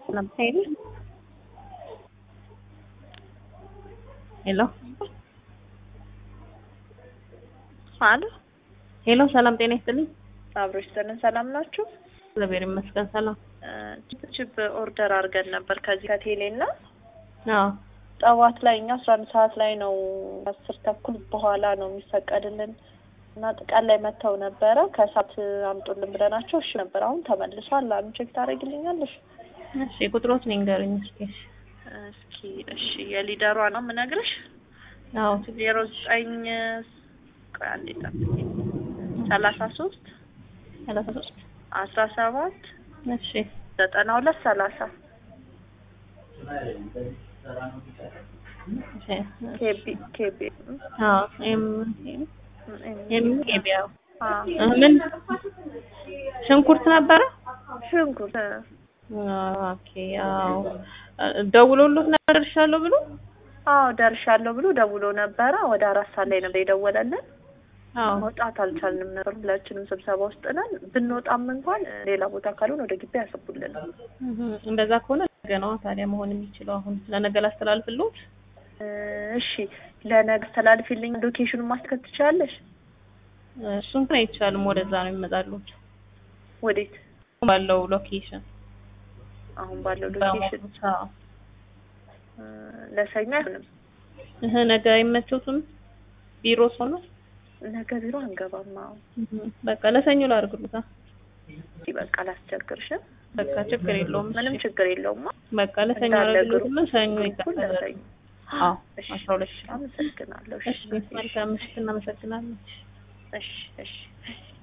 ሄሎ ሄሎ አሎ ሄሎ፣ ሰላም ጤና ይስጥልኝ። አብሮች ዘነን ሰላም ናችሁ? እግዚአብሔር ይመስገን ሰላም። ችፕ ኦርደር አድርገን ነበር ከዚህ ከቴሌ እና አዎ ጠዋት ላይ እኛ አስራ አንድ ሰዓት ላይ ነው አስር ተኩል በኋላ ነው የሚፈቀድልን እና ቀን ላይ መጥተው ነበረ ከሰዓት አምጡልን ብለናቸው እሺ ነበር። አሁን ተመልሷል አሉ። ቼክ ታደርግልኛለሽ? እሺ፣ ቁጥሮት ንገሩኝ እስኪ። እስኪ እሺ፣ የሊደሯ ነው የምነግርሽ። አዎ ዜሮ ዘጠኝ ቆይ አንዴ ጠብቂኝ። ሰላሳ ሶስት ሰላሳ ሶስት አስራ ሰባት እሺ ዘጠና ሁለት ሰላሳ እሺ ኬቢ ኬቢ አዎ ኤም ኤም ኤቢ አዎ አዎ እ ምን ሽንኩርት ነበረ? ሽንኩርት ኦኬ አዎ ደውሎሎት ነበር ደርሻለሁ ብሎ አዎ ደርሻለሁ ብሎ ደውሎ ነበረ። ወደ አራት ሰዓት ላይ ነበር የደወለልን። አዎ መውጣት አልቻልንም ነበር። ሁላችንም ስብሰባ ውስጥ ነን። ብንወጣም እንኳን ሌላ ቦታ ካልሆነ ወደ ግቢ ያስቡልን። እህ እንደዛ ከሆነ ነገ ነው ታዲያ መሆን የሚችለው። አሁን ለነገ ላስተላልፍልዎት። እሺ ለነገ አስተላልፊልኝ። ሎኬሽኑን ማስከት ትችላለሽ? እሱን ግን አይቻልም። ወደዛ ነው የሚመጣሉት ወዴት? ባለው ሎኬሽን አሁን ባለው ሎኬሽን አዎ ለሰኞ አይሆንም። እህ ነገ አይመቸውትም ቢሮ ሆኖ ነገ ቢሮ አንገባም። አዎ በቃ ለሰኞ ላድርግሉታ። በቃ አላስቸግርሽም። በቃ ችግር የለውም። ምንም ችግር የለውም። በቃ ለሰኞ እንዳለ ላድርግሉትና ሰኞ ግሩፑን ይቀጥላል። ለሰኞ አዎ እሺ፣ አስራ ሁለት ሺህ አመሰግናለሁ። እሺ መልካም ምሽት፣ እናመሰግናለን። እሺ እሺ